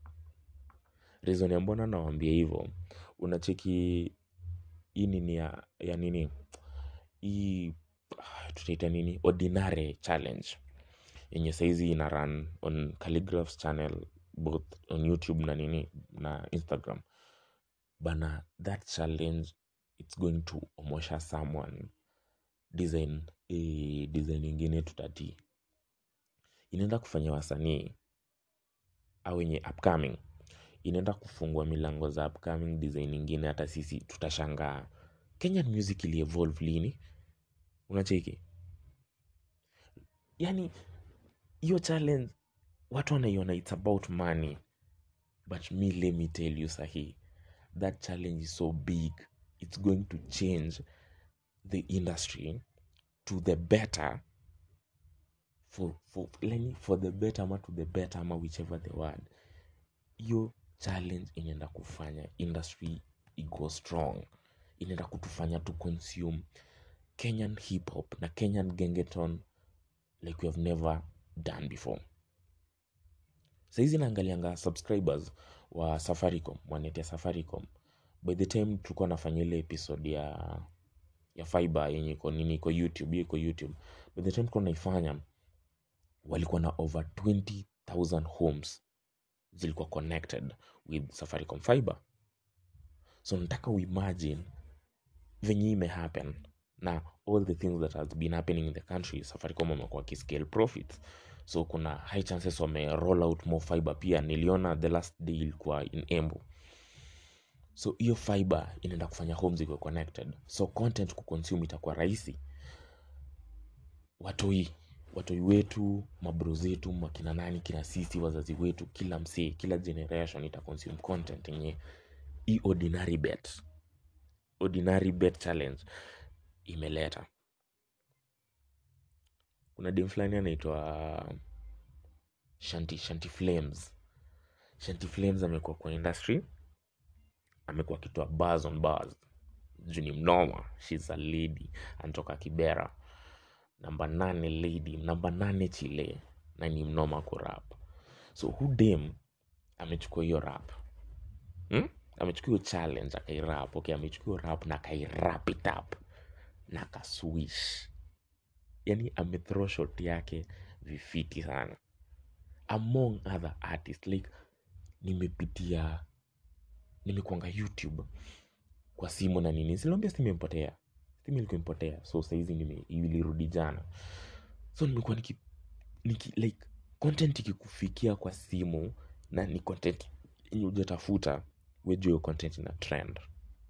reason ya mbona nawambia hivyo unacheki hii nini ya, ya nini hii ah, tutaita nini ordinary challenge yenye saizi ina run on calligraphs channel both on youtube na nini na instagram bana that challenge it's going to omosha someone design eh, design ingine tutati inaenda kufanya wasanii au wenye upcoming inaenda kufungua milango za upcoming design ingine hata sisi tutashangaa kenyan music ilievolve lini unacheki yani hiyo challenge watu wanaiona its about money but me let me tell you sahi that challenge is so big it's going to change the industry to the better for, for, leni, for the better ama to the better ama whichever the word hiyo challenge inaenda kufanya industry iko strong inaenda kutufanya tu consume kenyan hip hop na kenyan gengeton like we have never done before saizi naangalianga subscribers wa safaricom wanetea safaricom by the time tulikuwa nafanya ile episode ya ya fiber yenye iko nini iko youtube hiyo iko youtube by the time tulikuwa naifanya walikuwa na over 20000 homes zilikuwa connected with safaricom fiber so nataka uimagine venye imehappen na all the things that has been happening in the country safaricom wamekuwa kiscale profits so kuna high chances wame roll out more fiber pia niliona the last day ilikuwa in embu so hiyo fiber inaenda kufanya homes ikuwe connected so content kuconsume itakuwa rahisi watoi watoi wetu mabro zetu makina nani kina sisi wazazi wetu kila msee kila generation ita consume content yenye hii ordinary bet ordinary bet challenge imeleta kuna dem fulani anaitwa shanti shanti flames shanti flames amekuwa kwa industry amekuwa akitoa bars on bars juu ni mnoma shes a lady anatoka kibera namba nane lady namba nane chile na ni mnoma kurap so hu dem amechukua hiyo rap hmm? amechukua hiyo challenge akairap okay amechukua hiyo rap na akairap it up na akaswish yani amethrow shot yake vifiti sana among other artists like nimepitia nimekuanga youtube kwa simu na nini siliambia simu imepotea simu ilikuwa imepotea so saizi nime ilirudi jana so nimekuwa niki, niki like content ikikufikia kwa simu na ni content yenye hujatafuta wejua hiyo content ina trend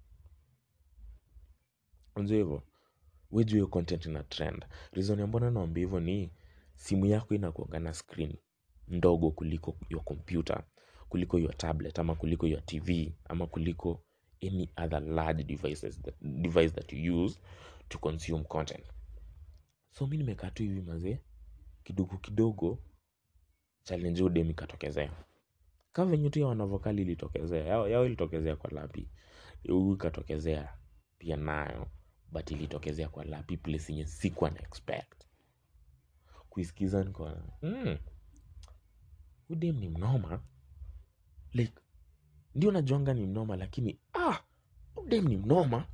unajua hivyo wejua hiyo content ina trend reason ya mbona naambia hivyo ni simu yako inakuanga na screen ndogo kuliko your computer kuliko your tablet ama kuliko your tv ama kuliko any other large devices that, device that you use to consume content so mi nimekaa tu hivi mazee kidogo kidogo challenge udem ikatokezea ka venye tu ya wanavokali ilitokezea yao, yao ilitokezea kwa lapi huu ikatokezea pia nayo but ilitokezea kwa lapi place yenye sikuwa na expect kuisikiza nikaona mm, udem ni mnoma like ndio najuanga ni mnoma lakini ah udem ni mnoma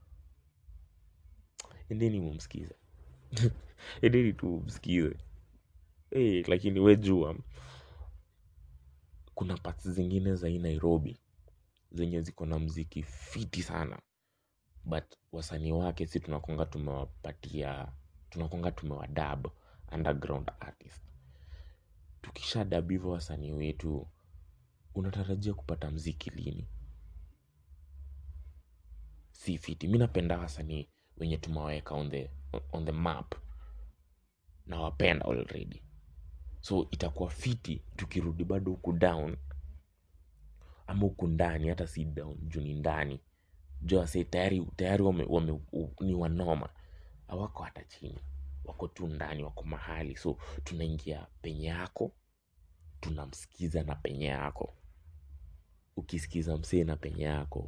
endeni mumsikize endeni tu mumsikize hey, lakini wejua kuna parts zingine za hii nairobi zenye ziko na mziki fiti sana but wasanii wake si tunakonga tumewapatia tunakonga tumewadab underground artist tukisha dab hivyo wasanii wetu unatarajia kupata mziki lini si fiti mi napenda wasanii wenye tumewaweka on the, on the map na wapenda already so itakuwa fiti tukirudi bado huku down ama huku ndani hata si down juu ni ndani juu wase tayari tayari wame, wame, u, ni wanoma hawako hata chini wako tu ndani wako mahali so tunaingia penye yako tunamsikiza na penye yako ukisikiza msee na penye yako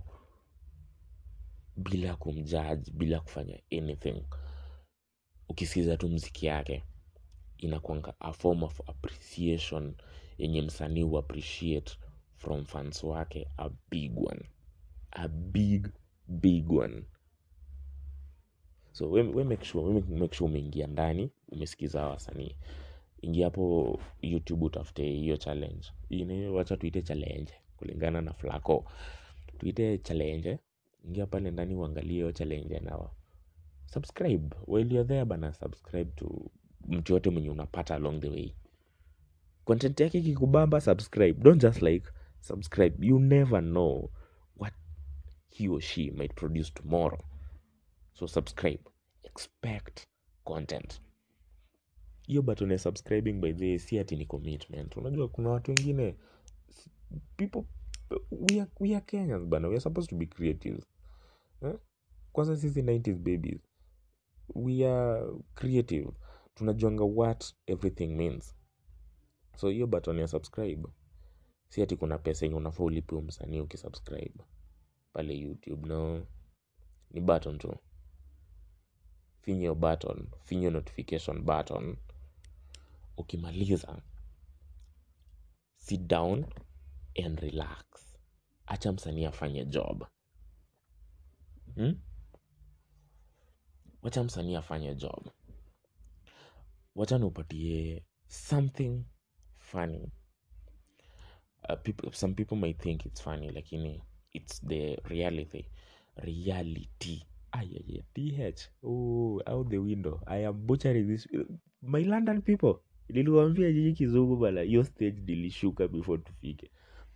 bila kumjaji bila kufanya anything ukisikiza tu mziki yake inakwanga a form of appreciation yenye msanii hu appreciate from fans wake a big one a big big one so we, we make sure, we make sure umeingia ndani umesikiza hawa wasanii ingia hapo youtube utafute hiyo challenge Ine, wacha tuite challenge kulingana na flaco tuite challenge ingia pale ndani uangalie hiyo challenge na subscribe while you're there bana subscribe to mtu yote mwenye unapata along the way content yake kikubamba subscribe don't just like subscribe you never know what he or she might produce tomorrow so subscribe expect content hiyo button ya subscribing by the way, si ati ni commitment unajua kuna watu wengine s- people we are, we are kenyans bana we are supposed to be creative eh? kwanza sisi 90s babies we are creative tunajuanga what everything means so hiyo button ya subscribe si ati kuna pesa yenye unafaa ulipe msanii ukisubscribe pale youtube no ni button tu finya hiyo button finya hiyo notification button ukimaliza sit down and relax acha msanii afanye job hmm? wacha msanii afanye job wacha niupatie something funny uh, people, some people might think it's funny lakini it's the reality reality ayaya th oh, out the window i am butchering this my london people niliwambia jiji kizungu bana hiyo stage nilishuka before tufike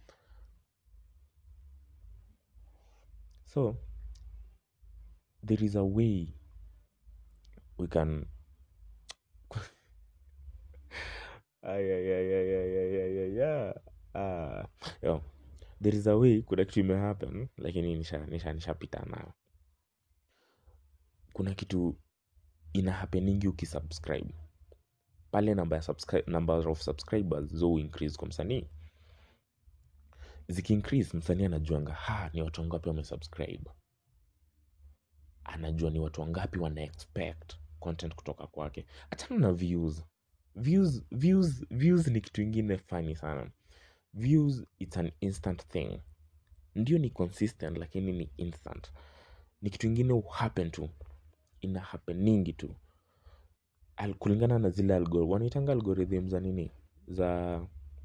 so there is a way we can ayayayayayayaya ah, yo, there is a way kuna kitu imehappen lakini nisha nisha nishapita nayo kuna kitu ina happeningi ukisubscribe pale namba ya subscribe, number of subscribers zo increase kwa msanii ziki increase msanii anajuanga ha ni watu wangapi wamesubscribe anajua ni watu wangapi wana expect content kutoka kwake achana na views views views views ni kitu ingine funny sana views it's an instant thing ndio ni consistent lakini ni instant ni kitu ingine happen tu ina happeningi tu Al, kulingana na zile algor wanaitanga algorithm za nini za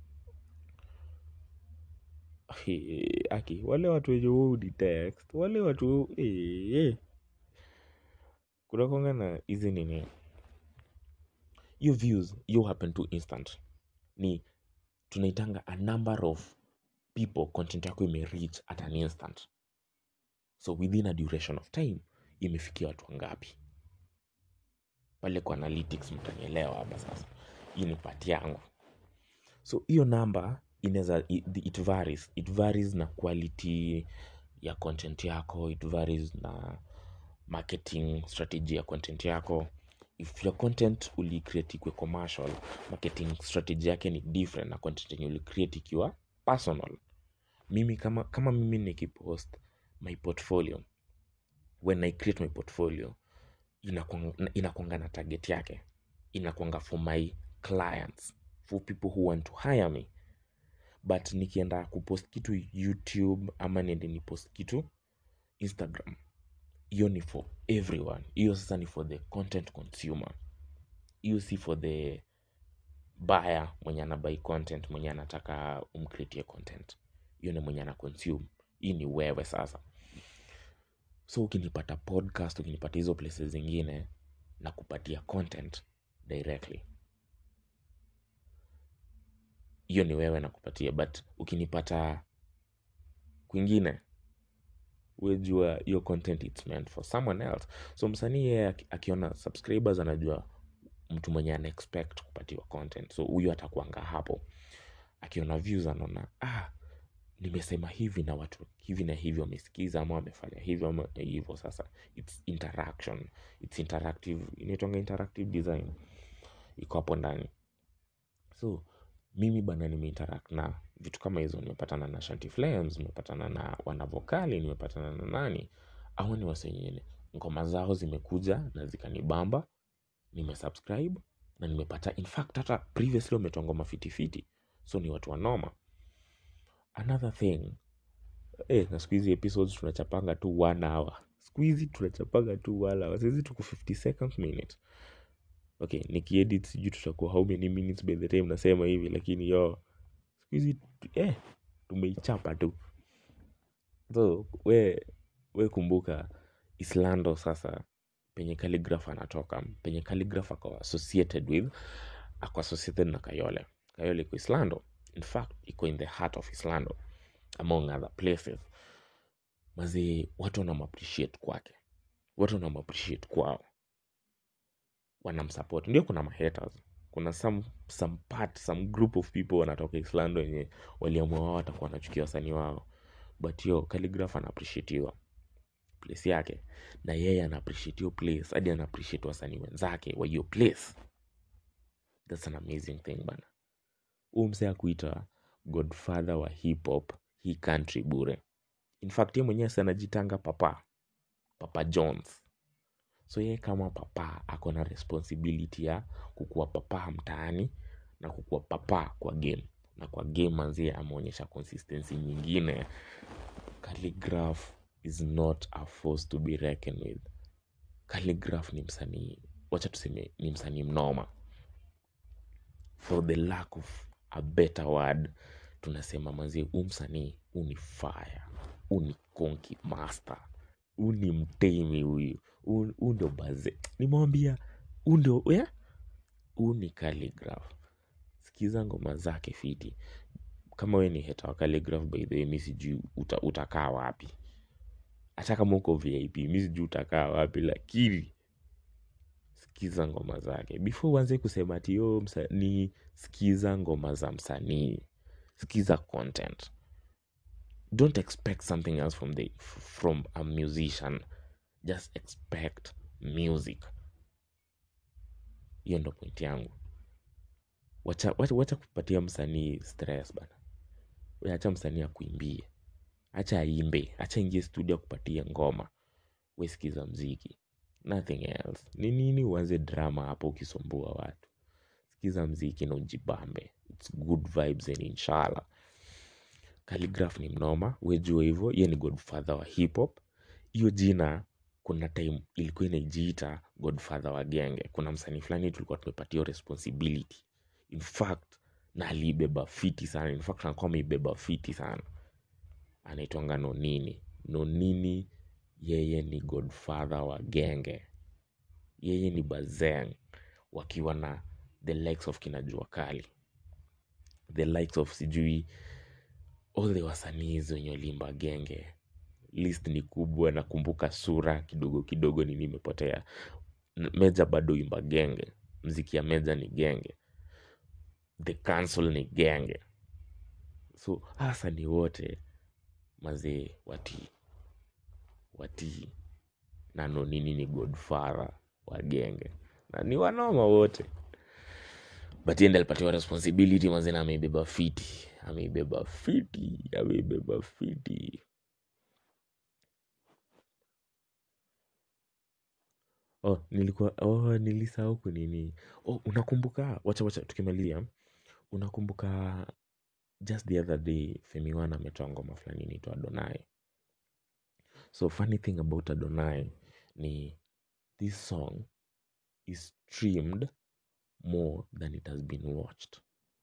He, aki wale watu wenye huu detect wale watu eh, eh. kunakwanga na hizi nini hiyo views hiyo happen to instant ni tunaitanga a number of people content yako imereach at an instant so within a duration of time imefikia watu wangapi pale kwa analytics mtanielewa hapa sasa hii ni pati yangu so hiyo namba inaweza it, it varies it varies na quality ya content yako it varies na marketing strategy ya content yako if your content ulicreate ikwe commercial marketing strategy yake ni different na content yenye ulicreate ikiwa personal mimi kama kama mimi nikipost my portfolio when i create my portfolio inakwanga inakwanga na target yake inakwanga for my clients for people who want to hire me but nikienda kupost kitu youtube ama niende nipost kitu instagram hiyo ni for everyone hiyo sasa ni for the content consumer hiyo si for the buyer mwenye anabai content mwenye anataka umcreatie content hiyo ni mwenye ana consume hii ni wewe sasa so ukinipata podcast ukinipata hizo places zingine na kupatia content directly hiyo ni wewe nakupatia but ukinipata kwingine wejua hiyo content it's meant for someone else so msanii yeye aki- akiona subscribers anajua mtu mwenye ana expect kupatiwa content so huyo atakuanga hapo akiona views anaona ah nimesema hivi na watu hivi na hivi wamesikiza ama wamefanya hivyo ama hivyo sasa its interaction its interactive inaitwanga interactive design iko hapo ndani so mimi bana nimeinteract na vitu kama hizo nimepatana na shanty flames nimepatana na wanavokali nimepatana na nani au ni wasenyene ngoma zao zimekuja na zikanibamba nimesubscribe na nimepata in fact hata previously wametoa ngoma fitifiti so ni watu wanoma another thing eh, na siku hizi episodes tunachapanga tu one hour siku hizi tunachapanga tu one hour saizi tuko 50 seconds minute okay nikiedit sijui tutakuwa how many minutes by the time nasema hivi lakini yo siku hizi eh, tumeichapa tu so we, we kumbuka islando sasa penye calligraph anatoka penye calligraph ako associated with ako associated na kayole kayole iko islando in fact iko in the heart of islando among other places mazee watu wanamappreciate kwake watu wanamappreciate kwao wanamsupport ndio kuna mahaters kuna some, some part some group of people wanatoka islando wenye waliamua wao watakuwa wanachukia wasanii wao but yo calligraph anaappreciatiwa place yake na yeye anaappreciate hiyo place hadi anaappreciate wasanii wenzake wa hiyo place thats an amazing thing bana huu msee akuita godfather wa hip hop hii country bure in fact ye mwenyewe si anajitanga papa papa jones so yeye kama papa ako na responsibility ya kukuwa papa mtaani na kukuwa papa kwa game na kwa game manzie ameonyesha consistency nyingine calligraph is not a force to be reckoned with calligraph ni msanii wacha tuseme ni msanii mnoma for the lack of a better word tunasema manzie huu msanii huu ni fire huu ni konki master huu ni mtemi huyu huu huu ndio baze nimewambia huu ndio yeah? huu ni calligraph sikiza ngoma zake fiti kama we ni heta wa calligraph by the way mi sijui uta, utakaa wapi hata kama uko vip mi sijui utakaa wapi lakini sikiza ngoma zake before uanze kusema ati yo msanii sikiza ngoma za msanii sikiza content don't expect something else from the from a musician just expect music hiyo ndo point yangu wacha, wacha, wacha kupatia msanii stress bana we acha msanii akuimbie acha aimbe acha ingie studio akupatie ngoma we sikiza mziki nothing else ni nini uanze drama hapo ukisumbua watu sikiza mziki na ujibambe its good vibes and inshallah Calligraph ni mnoma wejua hivyo ye ni godfather wa hip hop hiyo jina kuna time ilikuwa inajiita godfather wa genge kuna msanii fulani tulikuwa tumepatia responsibility in fact na aliibeba fiti sana in fact anakuwa ameibeba fiti sana anaitwanga nonini nonini yeye ni godfather wa genge yeye ni bazeng wakiwa na the likes of kinajua kali the likes of sijui all the wasanii wenye walimba genge list ni kubwa nakumbuka sura kidogo kidogo ni nimepotea N- meja bado imba genge mziki ya meja ni genge the council ni genge so hasa ni wote mazee watii watii na nonini ni godfather wa genge na ni wanoma wote but yeye ndiye alipatiwa responsibility mazee na ameibeba fiti ameibeba fiti ameibeba fiti oh nilikuwa oh nilisahau kunini oh unakumbuka wacha wacha tukimalizia unakumbuka just the other day femi one ametoa ngoma fulani inaitwa adonai so funny thing about adonai ni this song is streamed more than it has been watched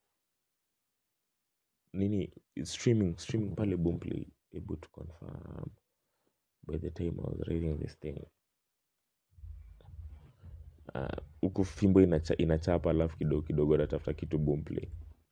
nini streaming streaming pale boomplay able to confirm by the time i was reading this thing Ah, huku uh, fimbo inacha, inachapa alafu kidogo kidogo natafuta kitu boomplay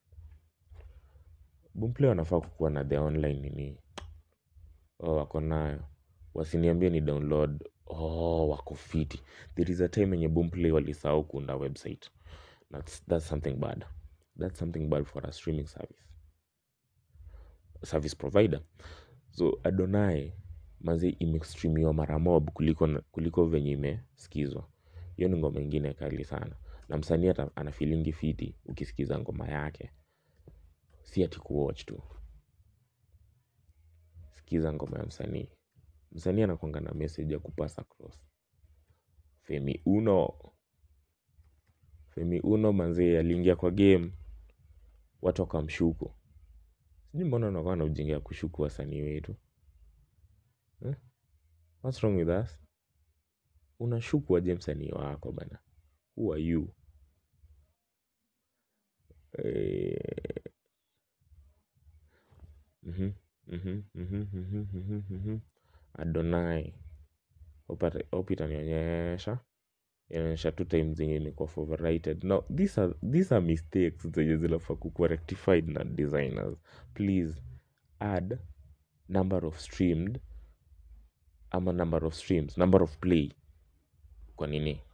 boomplay wanafaa kukuwa na the online nini oh, wako nayo wasiniambie ni download oh, wako fiti there is a time yenye boomplay walisahau kuunda website that's, that's something bad that's something bad for a streaming service service provider so adonai mazi imestreamiwa mara mob kuliko, kuliko venye imesikizwa hiyo ni ngoma ingine kali sana na msanii hata ana feelingi fiti ukisikiza ngoma yake si ati kuwatch tu sikiza ngoma ya msanii msanii anakwanga na message ya kupass across femi uno femi uno manzee aliingia kwa game watu wakamshuku sijui mbona unakuwa na ujinga ya kushuku wasanii wetu eh? what's wrong with us unashuku aje msanii wako bana who are you eh, mhm, mhm, mhm, mhm, mhm, mhm. adonai Hope ata- hope itanionyesha inaonyesha tu time zenye imekuwa overrated now these are, these are mistakes zenye zinafaa kukuwa rectified na designers please add number of streamed ama number of streams number of play kwa nini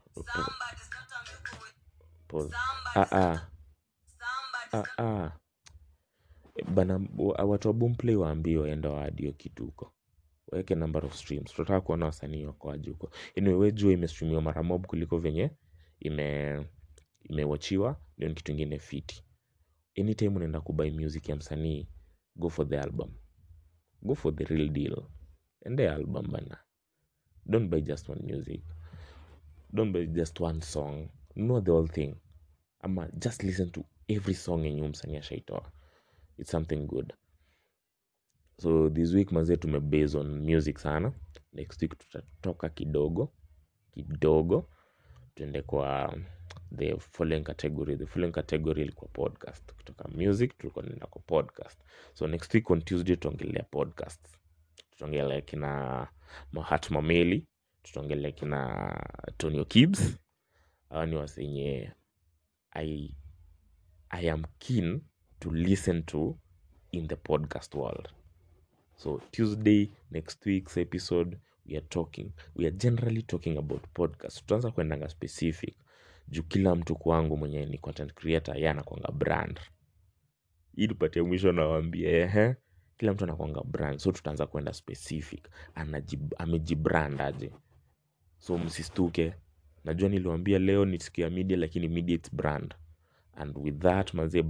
Pause. Ah, ah. Ah, ah. bana wa- watu wa boomplay waambie waenda waadi hiyo kitu huko waweke number of streams tunataka kuona wasanii wako aje huko anyway we jua imestreamiwa mara mob kuliko venye ime imewachiwa ndio ni kitu ingine fiti anytime unaenda kubuy music ya msanii go for the album go for the real deal ende album bana don't buy just one music don't buy just one song know the whole thing ama just listen to every song yenye huyu msanii ashaitoa it's something good so this week mazee tumebase on music sana next week tutatoka kidogo kidogo tuende kwa the following category the following category ilikuwa podcast kutoka music tulikuwa tunaenda kwa podcast so next week on tuesday tutaongelea podcast tutaongelea kina mahat mameli tutaongelea kina tonio kibs hawa ni wasenye I, i am keen to listen to in the podcast world so tuesday next week's episode we are talking we are generally talking about podcast tutaanza kuendanga specific juu kila mtu kwangu mwenye ni content creator ye anakwanga brand hii tupatie mwisho nawambia ehe kila mtu anakwanga brand so tutaanza kwenda specific Anajib, amejibrand aje so msistuke najua niliwambia leo ni siku ya media lakini media its brand and with that manze